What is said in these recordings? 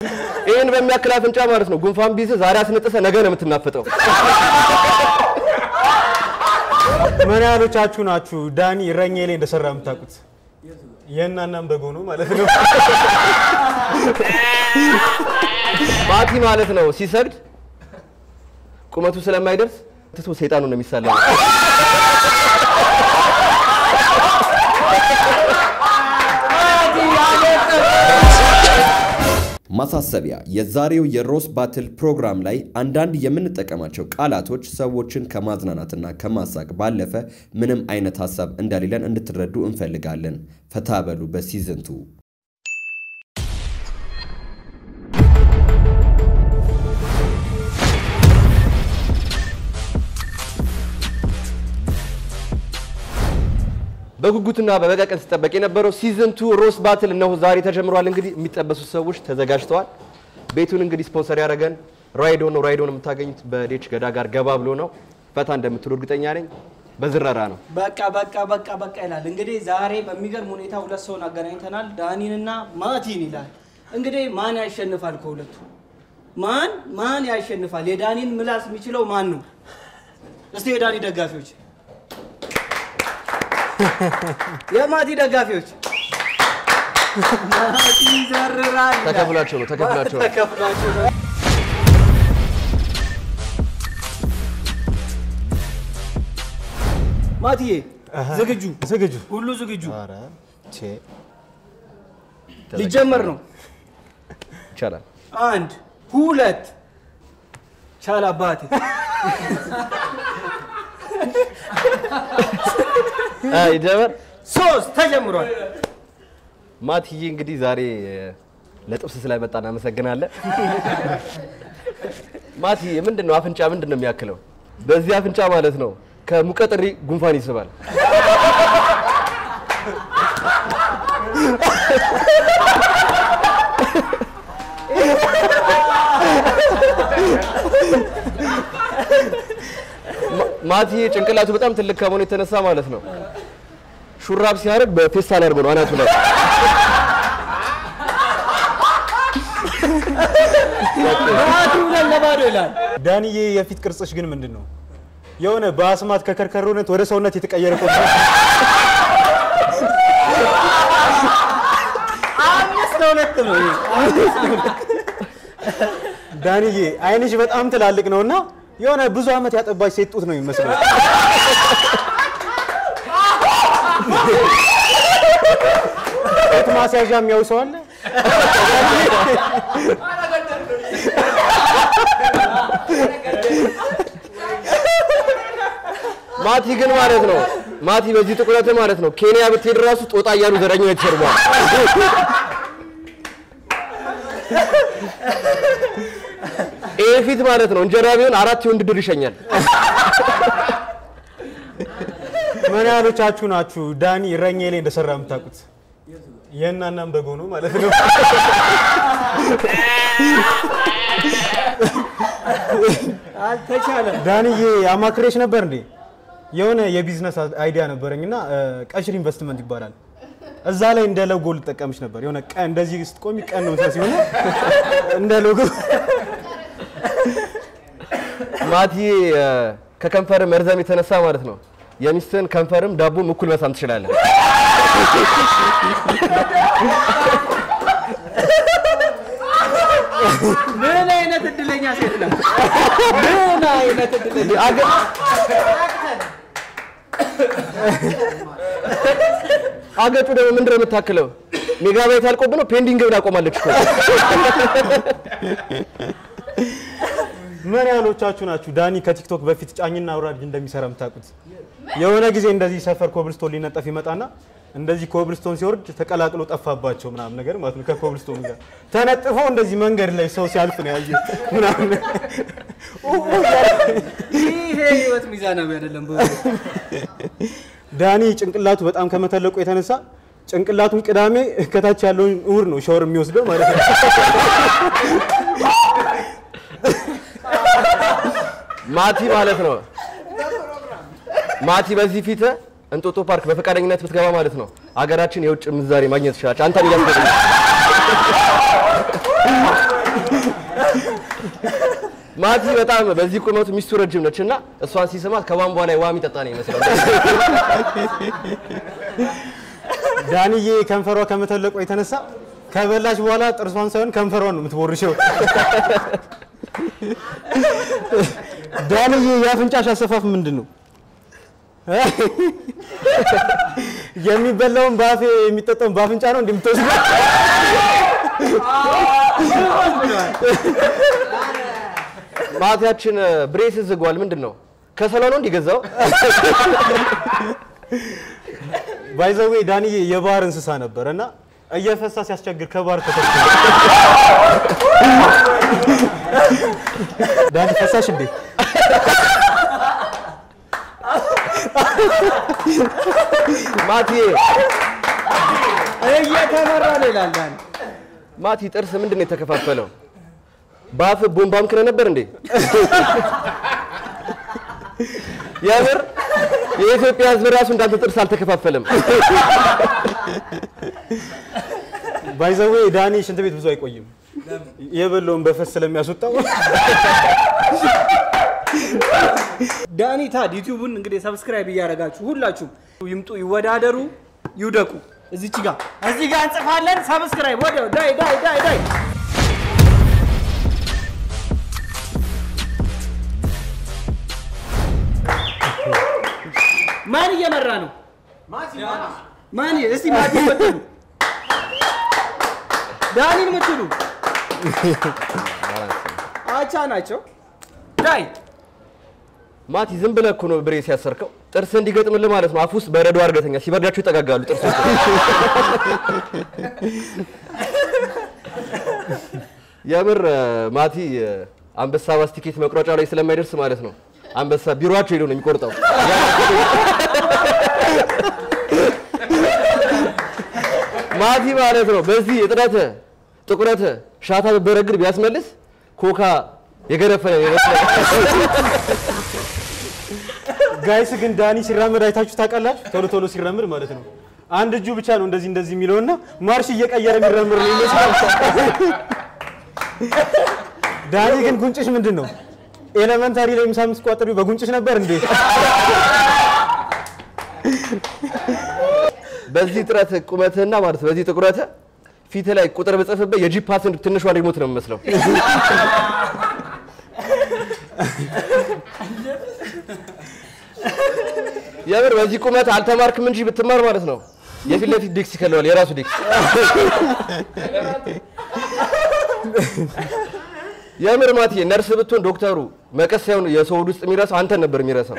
ይህን በሚያክል አፍንጫ ማለት ነው ጉንፋን ቢይዝ ዛሬ አስነጥሰ ነገ ነው የምትናፍጠው። ምን ያህሎቻችሁ ናችሁ ዳኒ እረኛ ላይ እንደሰራ የምታውቁት? የእናናም በጎ ነው ማለት ነው። ባቲ ማለት ነው ሲሰግድ ቁመቱ ስለማይደርስ ትቶ ሰይጣኑ ነው የሚሳለው። ማሳሰቢያ፣ የዛሬው የሮስ ባትል ፕሮግራም ላይ አንዳንድ የምንጠቀማቸው ቃላቶች ሰዎችን ከማዝናናትና ከማሳቅ ባለፈ ምንም አይነት ሀሳብ እንደሌለን እንድትረዱ እንፈልጋለን። ፈታ በሉ በሲዝንቱ በጉጉትና በበቀቀን ሲጠበቅ የነበረው ሲዝን ቱ ሮስ ባትል እነሆ ዛሬ ተጀምሯል። እንግዲህ የሚጠበሱት ሰዎች ተዘጋጅተዋል። ቤቱን እንግዲህ ስፖንሰር ያደረገን ራይዶ ነው። ራይዶን የምታገኙት በዴች ገዳ ጋር ገባ ብሎ ነው። ፈታ እንደምትሉ እርግጠኛ ነኝ። በዝረራ ነው። በቃ በቃ በቃ በቃ ይላል። እንግዲህ ዛሬ በሚገርም ሁኔታ ሁለት ሰውን አገናኝተናል፣ ዳኒንና ማቲን ይላል። እንግዲህ ማን ያሸንፋል? ከሁለቱ ማን ማን ያሸንፋል? የዳኒን ምላስ የሚችለው ማን ነው? እስቲ የዳኒ ደጋፊዎች፣ የማቲ ደጋፊዎች ማቲ ይዘርራል ይላል። ተከፍሏቸው ነው ተከፍሏቸው ነው። ተከፍሏቸው ነው። ማቲዬ ዝግጁ? ዝግጁ? ሁሉ ዝግጁ? ኧረ ቼ ሊጀመር ነው። ይቻላል። አንድ ሁለት ቻል አባቴ አይ ጀመር ሶስት ተጀምሯል። ማትዬ እንግዲህ ዛሬ ለጥብስ ስለመጣ እናመሰግናለን። ማትዬ ምንድን ነው አፍንጫ ምንድን ነው የሚያክለው? በዚህ አፍንጫ ማለት ነው ከሙቀጥሪ ጉንፋን ይስባል። ማ- ማትዬ ጭንቅላቱ በጣም ትልቅ ከመሆኑ የተነሳ ማለት ነው ሹራብ ሲያደርግ በፌስታል አድርጎ ነው አናቱ ላይ ማቲ ሁለት ለባዶ ይላል። ዳኒዬ የፊት ቅርጽሽ ግን ምንድን ነው? የሆነ በአስማት ከከርከሮነት ወደ ሰውነት የተቀየረ እኮ ነው። አምስት ለሁለት ነው ይሄ። ዳኒዬ አይንሽ በጣም ትላልቅ ነው እና የሆነ ብዙ ዓመት ያጠባች ሴት ጡት ነው የሚመስለው። ጡት ማስያዣ የሚያው ሰው አለ? ማቲ ግን ማለት ነው ማቲ በዚህ ጥቁረት ማለት ነው ኬንያ ብትሄድ ራሱ ጦጣ እያሉ ዘረኛው የተሰርቧል። ይህ ፊት ማለት ነው እንጀራ ቢሆን አራት የወንድ ድር ይሸኛል። ምን ያህሎቻችሁ ናችሁ ዳኒ እረኛ ላይ እንደሰራ የምታውቁት? የእናናም በጎ ነው ማለት ነው። አልተቻለም። ዳንዬ አማክሬሽ ነበር እንዴ? የሆነ የቢዝነስ አይዲያ ነበረኝ እና ቀሽር ኢንቨስትመንት ይባላል። እዛ ላይ እንደ ሎጎ ልጠቀምሽ ነበር። የሆነ ቀን እንደዚህ ስትቆሚ ቀን ነው መስሎሽ ሲሆን እንደ ሎጎ ማቲ ከከንፈር መርዘም የተነሳ ማለት ነው የሚስትህን ከንፈርም ዳቦም እኩል መሳም ትችላለህ። ምን አይነት እድለኛ ሴት ነው! ምን አይነት እድለኛ አገ- አገጩ ደግሞ ምንድን ነው የምታክለው? ሜጋባይት አልቆብህ ነው ፔንዲንግ ብላ ቆማለች እኮ። ምን ያህሎቻችሁ ናችሁ ዳኒ ከቲክቶክ በፊት ጫኝና አውራጅ እንደሚሰራ የምታውቁት? የሆነ ጊዜ እንደዚህ ሰፈር ኮብልስቶን ሊነጠፍ ይመጣና እንደዚህ ኮብልስቶን ሲወርድ ተቀላቅሎ ጠፋባቸው ምናምን ነገር ማለት ነው። ከኮብልስቶን ጋር ተነጥፎ እንደዚህ መንገድ ላይ ሰው ሲያልፍ ነው ያየ ምናምን ይሄ ህይወት ሚዛናዊ አይደለም። በእውነት ዳኒ ጭንቅላቱ በጣም ከመተለቁ የተነሳ ጭንቅላቱን ቅዳሜ ከታች ያለውን እሑድ ነው ሻወር የሚወስደው ማለት ነው። ማቲ ማለት ነው ማቲ በዚህ ፊት እንጦጦ ፓርክ በፈቃደኝነት ብትገባ ማለት ነው አገራችን የውጭ ምንዛሬ ማግኘት ትችላለች። አንተን እያስገኝ ማቲ በጣም በዚህ ቁመቱ ሚስቱ ረጅም ነች እና እሷን ሲስማት ከቧንቧ ላይ ውሃ የሚጠጣ ነው ይመስላል። ዳንዬ ከንፈሯ ከመተለቋ የተነሳ ከበላች በኋላ ጥርሷን ሳይሆን ከንፈሯን ነው የምትቦርሸው። ዳንዬ የአፍንጫሽ አሰፋፍ ምንድን ነው? የሚበላውን በአፌ የሚጠጣውን በአፍንጫ ነው እንደምትወስደው? ማቲያችን ብሬስ ዝጓል። ምንድን ነው ከሰላ ነው እንዲገዛው? ባይዘዌ ዳንዬ የባህር እንስሳ ነበር እና እየፈሳ ሲያስቸግር ከባህር ተከትሎ ዳኒ ፈሳሽ እንዴ? ማቲ እየተመራ ነው ይላል ዳኒ። ማቲ ጥርስ ምንድን ነው የተከፋፈለው? በአፍ ቦምባም ክነ ነበር እንዴ? የምር የኢትዮጵያ ሕዝብ ራሱ እንዳንተ ጥርስ አልተከፋፈለም። ባይዘዌ ዳኒ ሽንት ቤት ብዙ አይቆይም። የበለውን በፈስ ስለሚያስወጣው ዳኒ ታድ ዩቲዩቡን እንግዲህ ሰብስክራይብ እያደረጋችሁ ሁላችሁም ይምጡ፣ ይወዳደሩ፣ ይውደቁ። እዚች ጋር እዚህ ጋር እንጽፋለን። ሰብስክራይብ ወዲያው ዳይ ዳይ ዳይ ዳይ ማን እየመራ ነው? ማን? እስቲ ማቲ ምትሉ ዳኒን ምትሉ አቻ ናቸው። ዳይ ማቲ ዝም ብለህ እኮ ነው ብሬስ ያሰርከው። ጥርስ እንዲገጥምልህ ማለት ነው። አፍ ውስጥ በረዶ አድርገተኛ ሲበርዳቸው ይጠጋጋሉ ጥርሶች። የምር ማቲ አንበሳ ባስ ቲኬት መቁረጫ ላይ ስለማይደርስ ማለት ነው አንበሳ ቢሮአቸው ሄዶ ነው የሚቆርጠው። ማቲ ማለት ነው በዚህ እጥረት ጥቁረት ሻታ በረግድ ቢያስመልስ ኮካ የገረፈነ ይመስላል። ጋይስ ግን ዳኒ ሲራመድ አይታችሁ ታውቃላችሁ? ቶሎ ቶሎ ሲራመድ ማለት ነው። አንድ እጁ ብቻ ነው እንደዚህ እንደዚህ የሚለውና ማርሽ እየቀየረ የሚራመድ ነው ይመስላል። ዳኒ ግን ጉንጭሽ ምንድን ነው? ኤሌመንታሪ ላይ ምሳ የምትቋጥሪው በጉንጭሽ ነበር እንዴ? በዚህ ጥረት ቁመትህና ማለት በዚህ ጥቁረት ፊት ላይ ቁጥር ብጽፍበት የጂፓስን ትንሿ ሪሞት ነው የምመስለው። የምር በዚህ ቁመት አልተማርክም እንጂ ብትማር ማለት ነው የፊት ለፊት ዴክስ ይከለዋል፣ የራሱ ዴክስ። የምር ማቲ ነርስ ብትሆን ዶክተሩ መቀስ ሳይሆን የሰው ሆድ ውስጥ የሚረሳው አንተን ነበር የሚረሳው።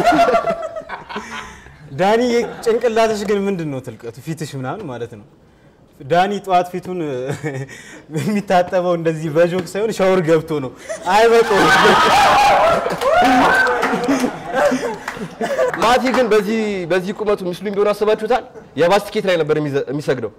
ዳኒ ጭንቅላትሽ ግን ምንድን ነው ትልቀቱ? ፊትሽ ምናምን ማለት ነው። ዳኒ ጠዋት ፊቱን የሚታጠበው እንደዚህ በጆክ ሳይሆን ሻወር ገብቶ ነው። አይበቃውም። ማቲ ግን በዚህ በዚህ ቁመቱ ምስሉም ቢሆን አስባችሁታል? የባስ ቲኬት ላይ ነበር የሚዘ- የሚሰግደው።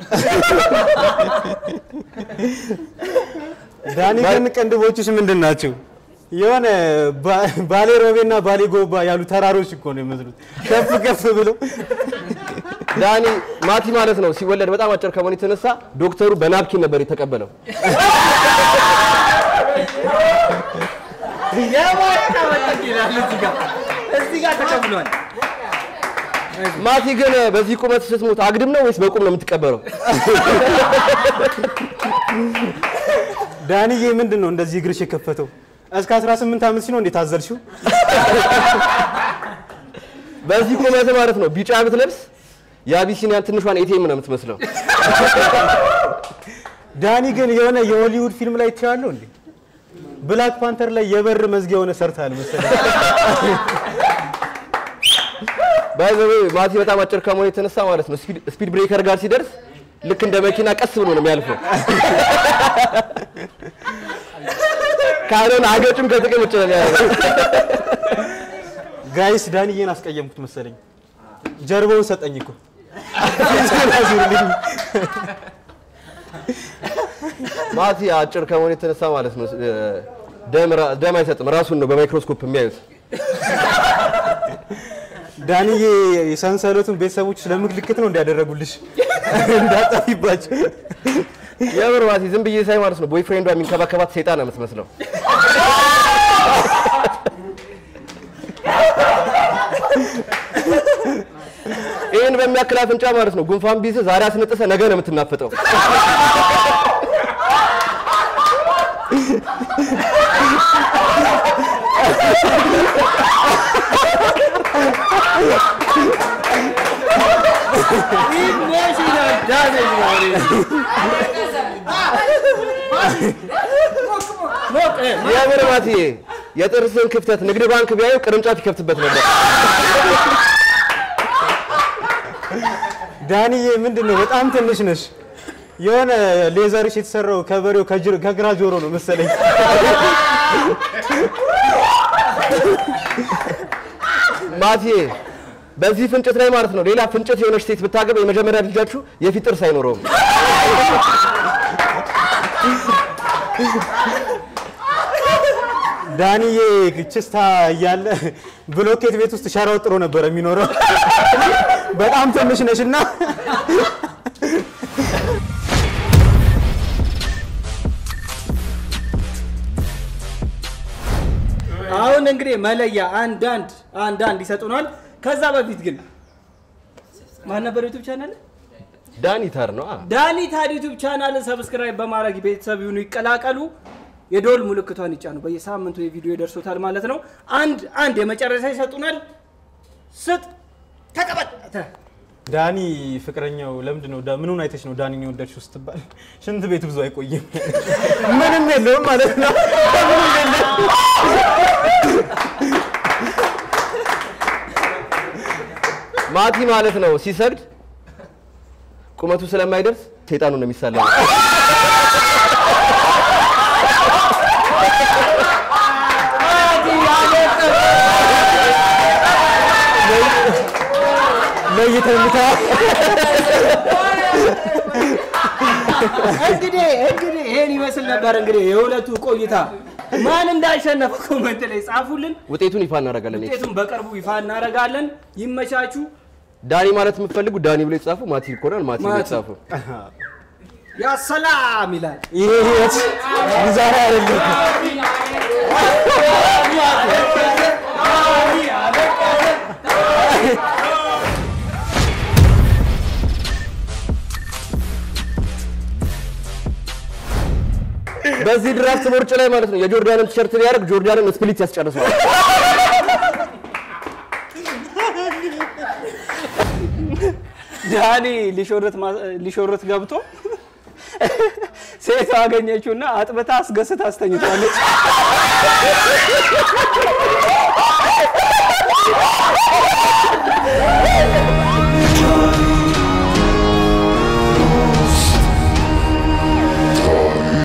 ዳኒ ግን ቅንድቦችሽ ምንድን ናቸው? የሆነ ባ- ባሌ ሮቤና ባሌ ጎባ ያሉ ተራሮች እኮ ነው የሚመስሉት ከፍ ከፍ ብሎ ዳኒ ማቲ ማለት ነው ሲወለድ በጣም አጭር ከመሆኑ የተነሳ ዶክተሩ በናፕኪን ነበር የተቀበለው። የማታ መጠቅ ይላል እዚህ ጋር እዚህ ጋር ተቀብሏል። ማቲ ግን በዚህ ቁመት ስትሞት አግድም ነው ወይስ በቁም ነው የምትቀበረው? ዳኒዬ ምንድን ነው እንደዚህ እግርሽ የከፈተው? እስከ 18 ዓመት ሲኖ እንዴት አዘልሽው? በዚህ ቁመት ማለት ነው ቢጫ ብትለብስ የአቢሲኒያን ትንሿን ኤቲኤም ነው የምትመስለው። ዳኒ ግን የሆነ የሆሊውድ ፊልም ላይ ትያለው እንዴ? ብላክ ፓንተር ላይ የበር መዝጊያ የሆነ ሰርታል መሰለኝ። ባይዘዌ ማቲ በጣም አጭር ከመሆኑ የተነሳ ማለት ነው ስፒድ- ስፒድ ብሬከር ጋር ሲደርስ ልክ እንደ መኪና ቀስ ብሎ ነው የሚያልፈው። ካልሆነ አገጩን ከጥቅም ውጭ ነው የሚያደርገው። ጋይስ ዳኒዬን አስቀየምኩት መሰለኝ። ጀርባውን ሰጠኝ እኮ ማቲ አጭር ከመሆኑ የተነሳ ማለት ነው እ፣ ደም ራ- ደም አይሰጥም። ራሱን ነው በማይክሮስኮፕ የሚያዩት። ዳኒዬ የሰንሰለቱን ቤተሰቦች ስለምልክት ነው እንዲያደረጉልሽ እንዳጣፊባቸው። የምር ማቲ ዝም ብዬ ሳይ ማለት ነው ቦይፍሬንዷ የሚንከባከባት ሰይጣን ነው የምትመስለው። ይህን በሚያክል አፍንጫ ማለት ነው ጉንፋን ቢይዝህ ዛሬ አስነጥሰህ ነገ ነው የምትናፍጠው። ኢሞሽናል ዳሜጅ ነው ይሄ። ሞቅ እ፣ የምር ማትዬ የጥርስን ክፍተት ንግድ ባንክ ቢያዩ ቅርንጫፍ ይከፍትበት ነበር። ዳንዬ ምንድን ነው በጣም ትንሽ ነሽ። የሆነ ሌዘርሽ የተሰራው ከበሬው ከጅር- ከግራ ጆሮ ነው መሰለኝ። ማትዬ በዚህ ፍንጭት ላይ ማለት ነው ሌላ ፍንጭት የሆነች ሴት ብታገባ የመጀመሪያ ልጃችሁ የፊት ጥርስ አይኖረውም። ዳንዬ ችስታ እያለ ብሎኬት ቤት ውስጥ ሸራ ወጥሮ ነበር የሚኖረው። በጣም ትንሽ ነሽ እና አሁን እንግዲህ መለያ አንዳንድ አንዳንድ ይሰጡናል። ከዛ በፊት ግን ማን ነበር ዩቱብ ቻናል? ዳኒታር ነው አ ዳኒ ታድ ዩቱብ ቻናልን ሰብስክራይብ በማድረግ ቤተሰብ ይሁኑ፣ ይቀላቀሉ። የዶል ምልክቷን ይጫኑ። በየሳምንቱ የቪዲዮ ይደርሶታል ማለት ነው። አንድ አንድ የመጨረሻ ይሰጡናል። ስጥ ተቀበል። ተ- ዳኒ ፍቅረኛው ለምንድን ነው ዳ- ምኑን አይተሽ ነው ዳኒን የወደድሽው ስትባል ሽንት ቤት ብዙ አይቆይም ምንም የለውም ማለት ነው። ማቲ ማለት ነው ሲሰግድ ቁመቱ ስለማይደርስ ሴጣኑ ነው የሚሳለው። ለይተንታ እንግዲህ እንግዲህ ይሄን ይመስል ነበር እንግዲህ የሁለቱ ቆይታ። ማን እንዳሸነፈ ኮመንት ላይ ጻፉልን። ውጤቱን ይፋ እናደርጋለን። ውጤቱን በቅርቡ ይፋ እናደርጋለን። ይመቻችሁ። ዳኒ ማለት የምትፈልጉ ዳኒ ብሎ የተጻፉ ማቲ ይኮናል። ማቲ ብሎ ማቲ። የተጻፉ ያ ሰላም ይላል። ይሄ ህይወት ዛሬ አይደለም። በዚህ ድራፍት ቦርጭ ላይ ማለት ነው የጆርዳንን ቲሸርት ቢያደርግ ጆርዳንን ስፕሊት ያስጨርሰዋል። ዳኒ ሊሾርት ማ- ሊሾርት ገብቶ ሴት አገኘችውና አጥብታ አስገስታ አስተኝቷለች።